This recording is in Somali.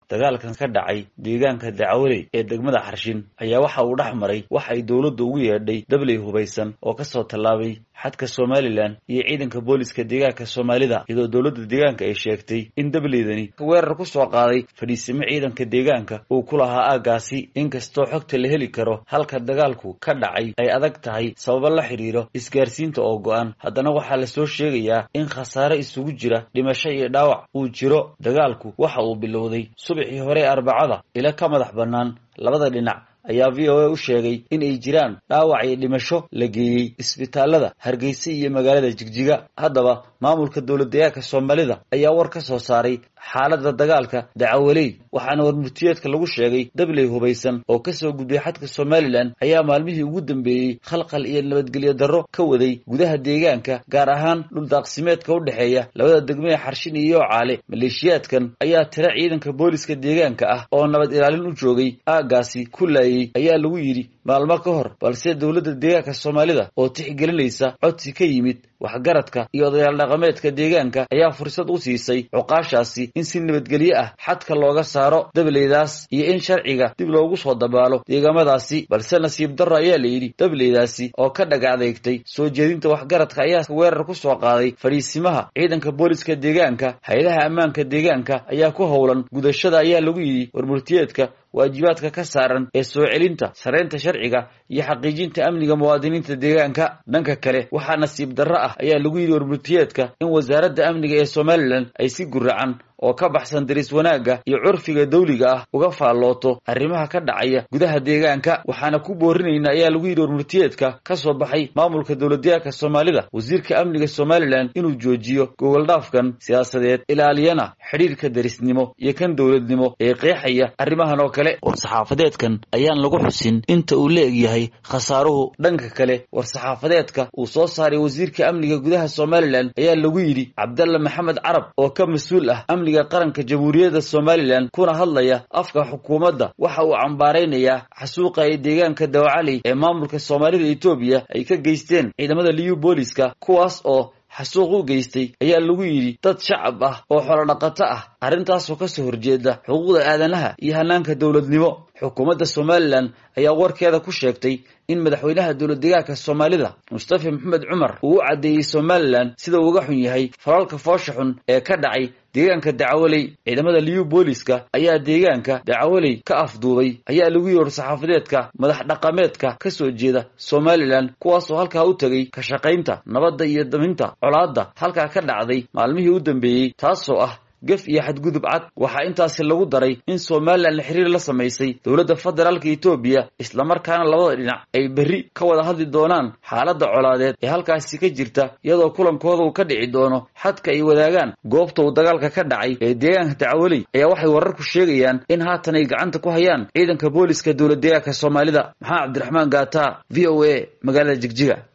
dagaalkan ka dhacay deegaanka dacawaley ee degmada xarshin ayaa waxa uu dhex maray wax ay dowladda ugu yeedhay dabley hubaysan oo kasoo tallaabay xadka somalilan iyo ciidanka booliska deegaanka soomaalida iyadoo dowladda deegaanka ay sheegtay in dableydani weerar ku soo qaaday fadhiisimo ciidanka deegaanka uu ku lahaa aaggaasi inkastoo xogta la heli karo halka dagaalku ka dhacay ay adag tahay sababo la xidhiiro isgaarsiinta oo go-an haddana waxaa lasoo sheegayaa in khasaare isugu jira dhimasho iyo dhaawac uu jiro dagaalku waxa uu bilowday subaxii hore arbacada ila ka madax bannaan labada dhinac ayaa v o a u sheegay in ay jiraan dhaawac iyo dhimasho la geeyey isbitaalada hargeysa iyo magaalada jigjiga haddaba maamulka dowlad deegaanka soomaalida ayaa war ka soo saaray xaaladda dagaalka dacawaley waxaana warmurtiyeedka lagu sheegay dabley hubaysan oo kasoo gudbay xadka somalilan ayaa maalmihii ugu dambeeyey khalqal iyo nabadgelyo darro ka waday gudaha deegaanka gaar ahaan dhuldaaqsimeedka u dhexeeya labada degmee xarshin iyo yoocaale maleeshiyaadkan ayaa tira ciidanka booliska deegaanka ah oo nabad ilaalin u joogay aaggaasi ku laayay ayaa lagu yidhi maalmo ka hor balse dowladda deegaanka soomaalida oo tixgelinaysa codsi ka yimid waxgaradka iyo odayaal dhaqameedka deegaanka ayaa fursad u siisay cuqaashaasi in si nabadgelyo ah xadka looga saaro dableydaas iyo in sharciga dib loogu soo dabaalo deegaamadaasi balse nasiib darro ayaa la yidhi dableydaasi oo ka dhag adeegtay soo jeedinta waxgaradka ayaa weerar ku soo qaaday fadhiisimaha ciidanka booliska deegaanka hay-adaha ammaanka deegaanka ayaa ku howlan gudashada ayaa lagu yidhi warmurtiyeedka waajibaadka ka saaran ee soo celinta sareynta sharciga iyo xaqiijinta amniga muwaadiniinta deegaanka dhanka kale waxaa nasiib darro ah ayaa lagu yidhi warmurtiyeedka in wasaaradda amniga ee somalilan ay si guracan oo ka baxsan daris wanaagga iyo curfiga dawliga ah uga faallooto arrimaha ka dhacaya gudaha deegaanka waxaana ku boorinayna ayaa lagu yidhi warmurtiyeedka ka soo baxay maamulka dowladdeegaanka soomaalida wasiirka amniga somalilan inuu joojiyo gogoldhaafkan siyaasadeed ilaaliyana xidhiirka darisnimo iyo kan dowladnimo ee qeexaya arrimahan oo kale war-saxaafadeedkan ayaan lagu xusin inta uu la egyahay khasaaruhu dhanka kale war-saxaafadeedka uu soo saaray wasiirka amniga gudaha somalilan ayaa lagu yidhi cabdalla maxamed carab oo ka mas-uul ah amniga qaranka jamhuuriyadda somalilan kuna hadlaya afka xukuumadda waxa uu cambaaraynayaa xasuuqa ee deegaanka dawacaley ee maamulka soomaalida etoobiya ay ka geysteen ciidamada liyu booliska kuwaas oo xasuuq u geystay ayaa lagu yidhi dad shacab ah oo xolodhaqato ah arrintaasoo kasoo horjeeda xuquuqda aadanaha iyo hanaanka dowladnimo xukuumadda somalilan ayaa warkeeda ku sheegtay in madaxweynaha dowlad deegaanka soomaalida mustafa maxamed cumar uu u caddeeyey somalilan sida uu uga xun yahay falalka foosha xun ee ka dhacay deegaanka dacawaley ciidamada liyu booliska ayaa deegaanka dacawaley ka afduubay ayaa lagu yidhi war-saxaafadeedka madax dhaqameedka ka soo jeeda somalilan kuwaasoo halkaa u tegay ka shaqaynta nabadda iyo daminta colaadda halkaa ka dhacday maalmihii u dambeeyey taasoo ah gef iyo xadgudub cad waxaa intaasi lagu daray in somalilan xiriir la samaysay dowladda federaalka etoobiya islamarkaana labada dhinac ay berri ka wada hadli doonaan xaaladda colaadeed ee halkaasi ka jirta iyadoo kulankooda uu ka dhici doono xadka ay wadaagaan goobta uu dagaalka ka dhacay ee deegaanka dacwaley ayaa waxay wararku sheegayaan in haatan ay gacanta ku hayaan ciidanka booliska dowlad deegaanka soomaalida maxamed cabdiraxmaan gaata v o a magaalada jigjiga